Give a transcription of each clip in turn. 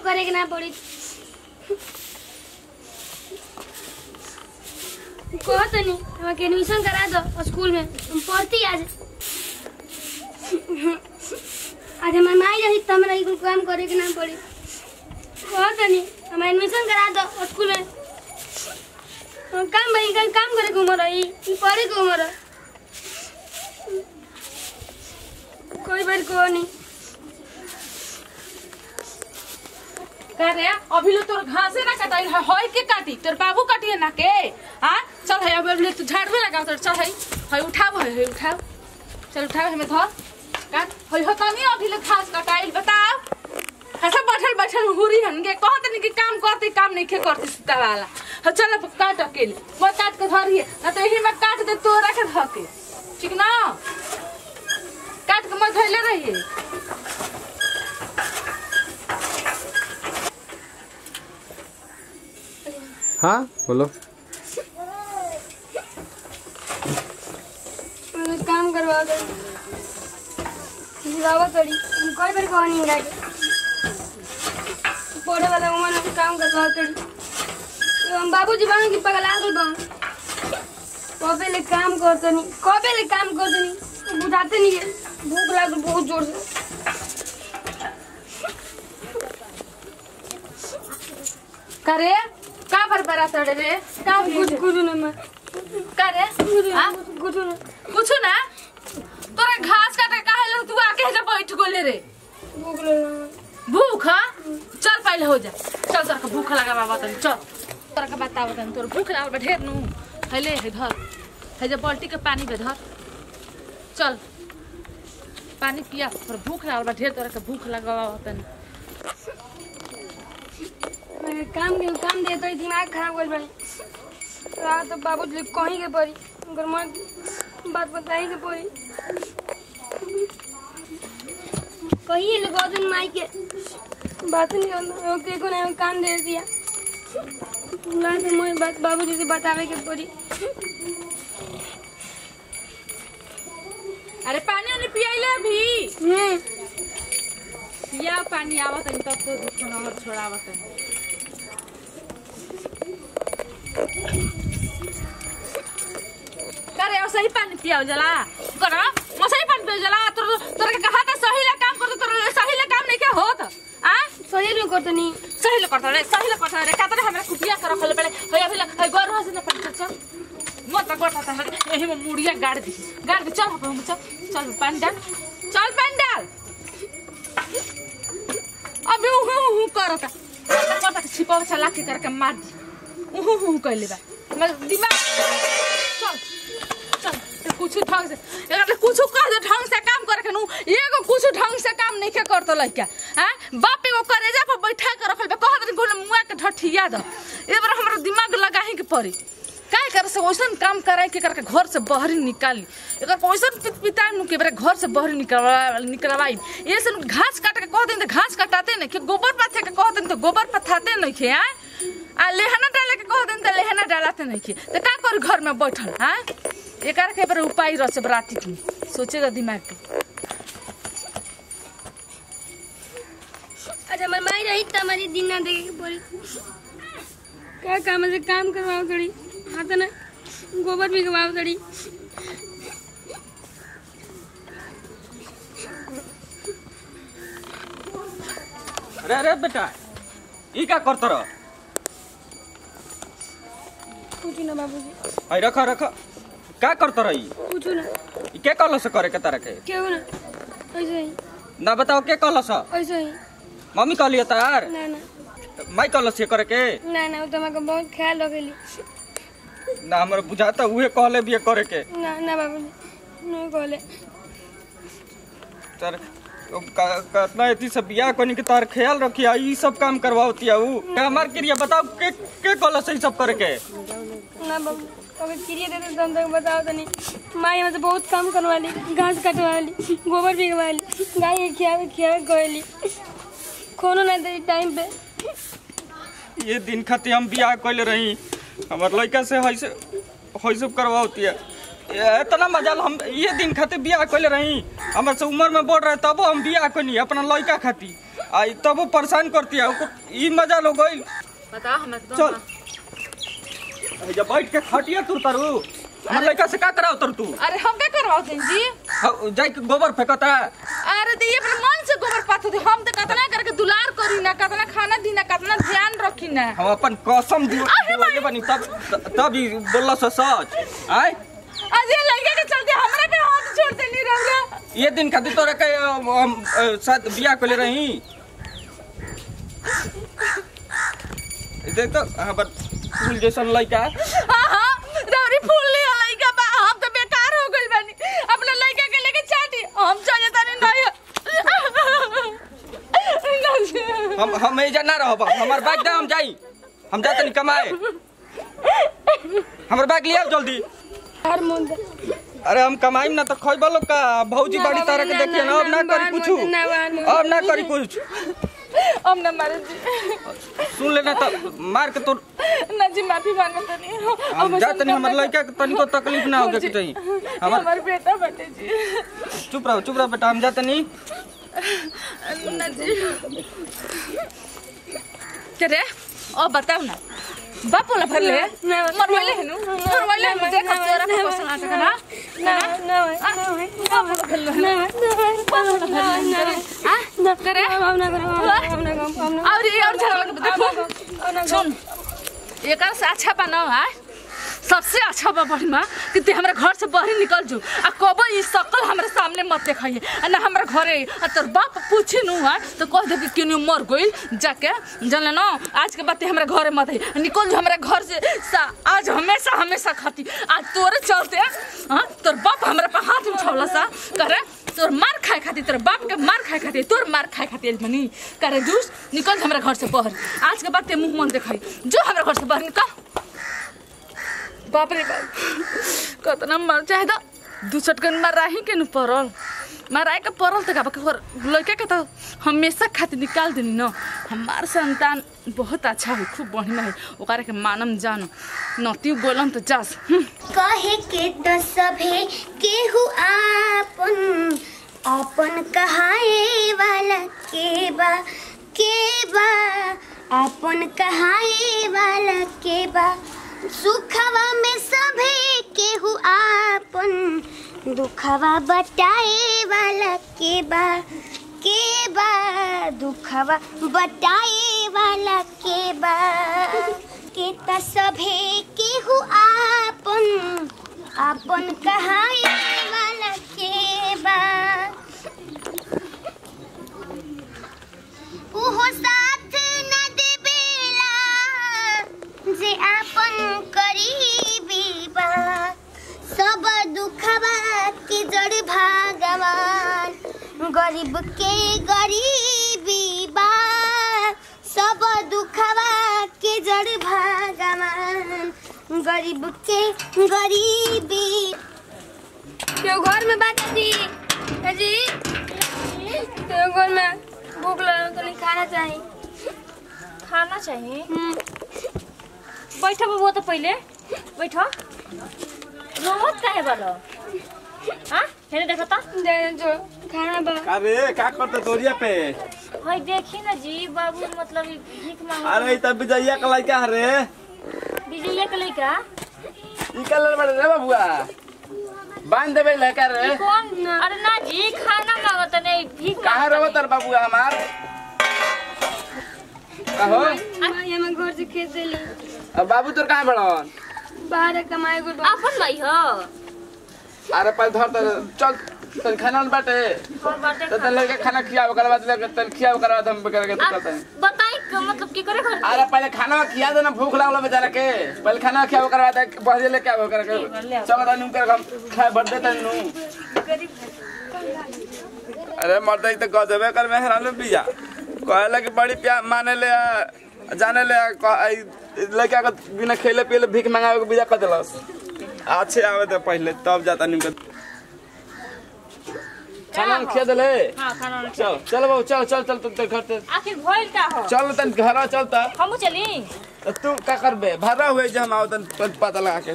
करे के ना पड़ी कहो तो नहीं हमारे एडमिशन करा दो स्कूल में हम पढ़ती आज आज हमारे माई रही तो हमरा कुछ काम करे के ना पड़ी कहो तो नहीं हमारे एडमिशन करा दो स्कूल में हम काम भाई कल काम करे के उम्र रही ई पढ़े के उम्र है कोई बार को नहीं कह रे अभी लो तोर घासे ना कटाई है होय के काटी तोर बाबू काटिए ना के हां चल है अब ले तू झाड़ू लगा तोर चल है है उठाव है है उठाव चल उठाव हमें धर काट होय हो तनी अभी ले घास कटाई बताओ ऐसा बैठल बैठल हुरी हन के कहत नहीं कि काम करते काम नहीं के करते सीता वाला ह चल अब काट अकेले वो काट के धरिए ना तो यही में काट दे तोरा के धके ठीक ना काट के मत धइले रहिए हाँ बोलो मुझे काम करवा दो जिलावा करी हम कोई बार कहा नहीं के पढ़े वाला उम्र में काम करवा करी तो हम बाबूजी बन की पगला गई बन कबे ले काम करते नहीं कबे ले काम करते नहीं बुझाते नहीं है भूख लागल बहुत जोर से करे का पर बरा तड़े रे का कुछ कुछ ना मैं करे हाँ? कुछ ना कुछ ना तोरा घास काटे काहे लो तू आके जा बैठ गोले रे भूख लगा भूख हाँ? चल पहले हो जा चल तोरा के भूख लगा बाबा तनी चल तोरा के बताओ तनी तोर भूख लागल बा ढेर नु हैले है धर है जा बाल्टी के पानी पे धर चल पानी पिया तोर भूख लागल बा ढेर तोरा के भूख लगा बाबा तनी मैं काम के काम देते ही दिमाग खराब कर बनी रात तो बाबू जी कहीं के पड़ी अगर मैं बात बताई के पड़ी कहिए लगा दिन माई के बात नहीं करना ओके को नहीं काम दे दिया ना तो मैं बात बाबू जी से बतावे के पड़ी अरे पानी उन्हें पियाइले अभी हम्म पिया पानी आवत तनी तब तो दुख नंबर छोड़ावत तनी करे और सही पानी पियाओ जला कर मैं सही पानी पियाओ जला तोर तोर के कहा था सही ले काम कर तोर सही ले काम नहीं के होत आ सही में करते नहीं सही ले करता रे सही ले करता रे कातरे हमरा कुटिया कर रखले पड़े होय अभी ले होय गोर हसे न पड़ चल मत गोटा था एही में मुड़िया गाड़ दी गाड़ दी चल हम चल चल पानी डाल चल पानी डाल अबे उहु उहु करता करता के छिपाव चला के करके मार दी उहु उहु कहले बा मगर दिमाग चल चल ते कुछ ढंग से अगर कुछ कह दे ढंग से काम करे के नु एगो कुछ ढंग से काम नहीं के करतो लइका हैं बाप एगो करेजा पर बैठा के रखल बा कह दे गोले मुआ के ढठिया द ए बार हमरा दिमाग लगाही के पड़ी काय करे से वैसन काम कराए के करके घर से बहरी निकाली एकर वैसन पित पिताई नु के बेरे घर से बहरी निकलवा निकलवाई ये से नु घास काट के कह दिन घास कटाते नहीं के गोबर पाथे के कह दिन तो गोबर पथाते नहीं के हैं आ लेहना डाले के कह दिन तो लेहना डालाते नहीं के तो का कर घर में बैठल हैं एकर के बेरे उपाय रह से बराती की सोचेगा दिमाग के अच्छा हमारी माई रही तो हमारी दिन ना देखे के पड़ी क्या काम से काम करवाओ करी हाँ तो ना गोबर भी गवाओ करी अरे अरे बेटा ई का करत रह पूछू ना बाबूजी आई रख रख का करत रही पूछू ना ई के कहल से करे के तारा के क्यों ना ऐसे ही ना बताओ के कहल से ऐसे ही मम्मी कहलिए तार ना ना माई कहल से करे के ना ना वो तो हमारे बहुत ख्याल रखेली ना हमरा बुझाता उहे कहले भी करे के ना ना बाबूजी नहीं कहले तर कतना एती सब बियाह कोनी के तार ख्याल रखिया ई सब काम करवावती ऊ का हमार क्रिया बताओ के के कहल से ई सब करे के ना बाबू अगर क्रिया देते तो हम तक बताओ तो नहीं माई हमसे बहुत काम करवा ली घास कटवा ली गोबर भी गवा ली गाय के खियावे खियावे कहली खोनो नहीं दे टाइम पे ये दिन खातिर हम बियाह कइले रही हमर लड़का से है से है सब करवावती है ये इतना मजा हम ये दिन खातिर बियाह कइले रही हमर से उम्र में बढ़ रहे तबो हम बियाह कनी अपना लड़का खातिर आई तब वो परेशान करती है ओको ई मजा लो गई बताओ हम एकदम चल जब बैठ के खटिया तू तरु हमर लड़का से का कराओ तर तू अरे हम क्या करवाओ दिन जी ह- जाई के गोबर फेंकता अरे तो ये अपने मन से गोबर पाथो थे हम तो कतना करके दुलार करी ना कतना खाना दी ना कतना ध्यान रखी ना हम अपन कसम दी अरे दिवाले बनी तब तब ही बोलला से सच आय आज ये लड़के के चलते हमरा पे हाथ छोड़ देनी रहुरा ये दिन खातिर तोरा के अ, हम अ, साथ बियाह कइले रही देख तो हमर फूल जैसन लड़का हाँ हाँ रौरी फूल ले लड़का बा हम तो बेकार हो गइल बानी अपना लड़का के लेके चाटी हम चले तानी नहीं नहीं हम हम एजा ना रहब हमर बैग दे हम जाई हम जा तनी कमाए हमर बैग लिया जल्दी हर मुंड अरे हम कमाईम ना तो खइबा लोग का भौजी ना बड़ी बाबा, तरह के ना, देखिए ना ना, अब ना ना, करी बाहर कुछ मत, ना, बाहर मत। अब ना करी कुछ हम ना मारे जी सुन लेना तो मार के तो ना जी माफी मांगत नहीं हम जा तनी हमर लड़का के तनिको तकलीफ ना होगे के चाहिए हमर हमार बेटा बटे जी चुप रहो चुप रहो बेटा हम जा तनी ना जी करे ओ बताओ ना बाप बोला भर ले ना, मरवाले है नु मरवाले है देख तोरा के पसंद आता है ना ना ना ना ना ना ना करे हम ना करो हम ना करो हम ना और ये और झगड़ा लगे देखो सुन एकर से अच्छा बना है सबसे अच्छा बा बड़ी माँ कि ते हमरा घर से बाहर निकल जो आ कबो ई सकल हमरा सामने मत देखाइए आ ना हमरा घरे आ तोर बाप पूछे नु है तो कह दे कि केनु मर गइल जाके जानले ना आज के बाद ते हमरा घरे मत आई निकल जो हमरा घर से सा, आज हमेशा हमेशा खाती आज तोरे चलते हां तोर बाप हमरा पे हाथ उठौला सा करे तोर मार खाए खातिर तोर बाप के मार खाए खातिर तोर मार खाए खातिर मनी करे जूस निकल जो हमरा घर से बाहर आज के बाद ते मुंह मन देखाई जो हमरा घर से बाहर निकल बाप रे बाप कतना मर चाहे तो दू चटकन माराही के न पड़ल माराए के पड़ल तो का लड़का के तो हमेशा खातिर निकाल देनी न हमार संतान बहुत अच्छा है खूब बढ़िया है ओकरा के मानम जान नती बोलम तो जास हम्म। कहे के तो सभे केहू आपन आपन कहाए वाला के बा के बा आपन कहाए वाला के बा सुखवा में सभे केहू आपन दुखवा बटाए वाला के बा के बा दुखवा बटाए वाला के बा के त सभे केहू आपन आपन कहाए वाला के बा उहो साथ न देवेला जे आपन करीबी बा सब दुखवा के जड़ भगवान गरीब के गरीबी बा सब दुखवा के जड़ भगवान गरीब के गरीबी केहू घर में बात जी ए जी केहू घर में भूख लगल तो नहीं खाना चाहिए खाना चाहिए हम्म, बैठ बबुआ तो पहिले बैठ रोवत काहे बालो हाँ हेरे देखो तो दे दे जो खाना बा अरे का करते तोरिया पे हई देखी ना जी बाबू मतलब ई भीख मांग अरे तब विजया का लड़का है रे विजय के लइका निकल बड़े रे बाबुआ बांध देबे लड़का रे कौन अरे ना जी खाना मांगत नहीं भीख कहाँ मांगत रहो नहीं। तर बाबुआ हमार कहो माई हमें घर से खेत देली अब बाबू तोर कहाँ बड़न बाहर कमाए गुड अपन भाई हो अरे पहले धर तर चल तन खाना न बाटे और बाटे तो तन लड़का खाना खिया ओकर बाद लेके तन खिया ओकर बाद हम करके तो करते हैं बताई क- मतलब की करे घर अरे पहले खाना खिया देना भूख लागल बेचारा के पहले खाना खिया ओकर बाद बहजे लेके आओ करके चलो तनु कर हम खाए भर दे तनु अरे मर्द तो गजबे कर में हराले बिया कहला कि बड़ी प्यार माने ले आ, जाने ले आ, क- आई लड़का के बिना खेले पिले भीख मंगावे के बिया कर देलस अच्छे आवे तो पहले तब जाता निम के खाना खिया देले हाँ खाना वाला। चल चल बाबू चल चल चल तुम घर से आखिर भइल का हो चल तन घर चल त हमू चली तो तू का करबे भरा हुए जे हम आओ तन पत- पता लगा के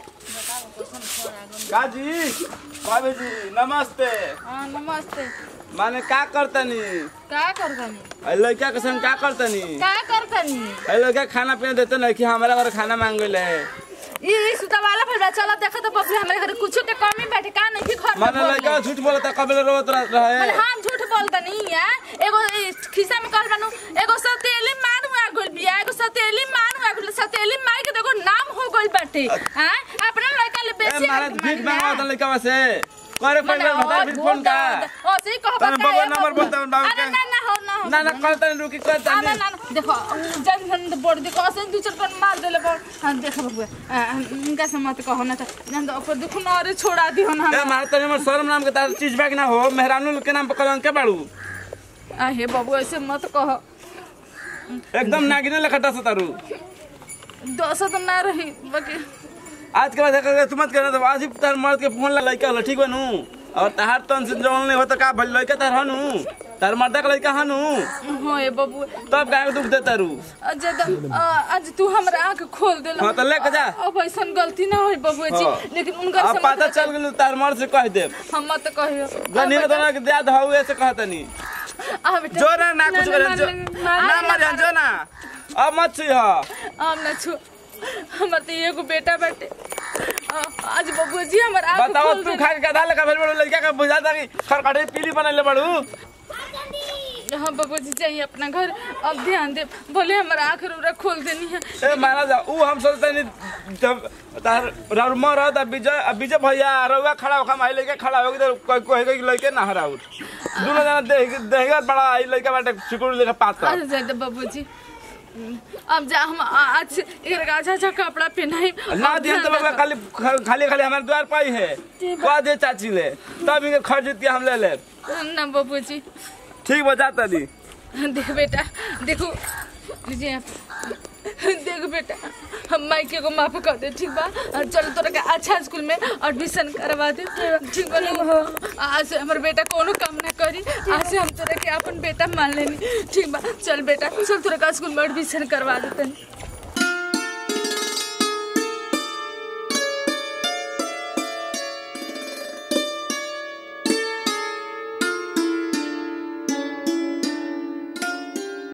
काजी बाबू जी नमस्ते हाँ नमस्ते माने का करतनी का करतनी ऐ लड़का के संग का करतनी का करतनी ऐ लड़का खाना पीना देते ना कि हमारा घर खाना मांग गइले ई सुता वाला फिर चला देखा तो बबली हमारे घर कुछ के कमी बैठे का नहीं कि घर में माने बोली। लड़का झूठ बोलता कबले रोत अरे रहे हम झूठ बोलता नहीं है एगो ई खिस्सा में कहल बानू एगो सतेली मार हुआ गोल बिया एगो सतेली मार हुआ गोल सतेली मार के देखो नाम हो गोल बाटे हां अपना लड़का ले ए बेसी मारा हक भीख मांगे मांगा था लड़का से करे पहले बता भीख फोन का ओ सही कहो तने बता बाबा नंबर बोलता हूं बाबू अरे के। ना ना हो ना हो ना ना करतनी रुकी आ, ना करतनी ना ना, देखो जन जन बोर्ड देखो ऐसे दू चार पर मार देले बोल हां देखो बबुआ आ, इनका से मत कहो ना तो जन तो ऊपर देखो ना अरे छोड़ा दियो ना ए मारा तनी हमर शर्म नाम के तार चीज बैग ना हो मेहरानू के नाम पर कलंक के बाड़ू आ हे बाबू ऐसे मत कहो एकदम नागिने लखटा से तारू दस तो ना रही बाकी आज के बाद अगर तुम मत करना तो आज ही तार मर्द के फोन ला लड़का होला ठीक बनू और तहार तन से जौन नहीं हो तो का भल लड़का तार हनु तार मर्दा का लड़का हनु हाँ ये बाबू तब गाय दुख दे तारू आज द- आ, आज तू हमरा आंख खोल देला हाँ, तो लेके जा। अब ऐसा गलती ना होई बाबू जी हाँ। लेकिन उनकर अब से पता मत चल गेल तार मर्द से कह दे हम मत कहियो गनी तो ना के याद हो ऐसे कहतनी आ बेटा जो ना ना कुछ ना, करे ना, जो ना, ना ना, मर जो ना अब मत छी हा हम ना छु हमर तो एगो बेटा बाटे आ, आज बाबू जी हमर आंख बताओ खोल तू देला खा के गधा लगा भेल बड़ू लड़का का बुझाता कि खरकटे पीली बनले बड़ू हाँ बाबू जी चाहिए अपना घर अब ध्यान दे बोले हमर आंख रोरा खोल देनी है ए माना जा ऊ हम सोचते नहीं जब तार राउर मर रहा था विजय अब विजय भैया रउआ खड़ा होखा माई लेके खड़ा होगी तो कोई कोई कोई लड़के ना हराउत दोनों जना देख देखेगा बड़ा आई लड़का बाटे चिकुड़ लेके पाता अरे जाए बाबू जी अब जा हम आ- आज से एक अच्छा अच्छा कपड़ा पहनाई ना दिया तो बाबा खाली खाली खाली हमारे द्वार पाई है कह दे चाची ले तब इनके खर्च के हम ले ले ना बाबू जी ठीक बजाता दी देख बेटा देखो लीजिए देख बेटा हम माइके को माफ कर दे ठीक बा और चलो तोरा के अच्छा स्कूल में एडमिशन करवा दे ठीक बा ना? आज से हमर बेटा कोनो काम ना करी आज से हम तोरा के अपन बेटा मान लेनी ठीक बा चल बेटा चल तोरा के स्कूल में एडमिशन करवा देते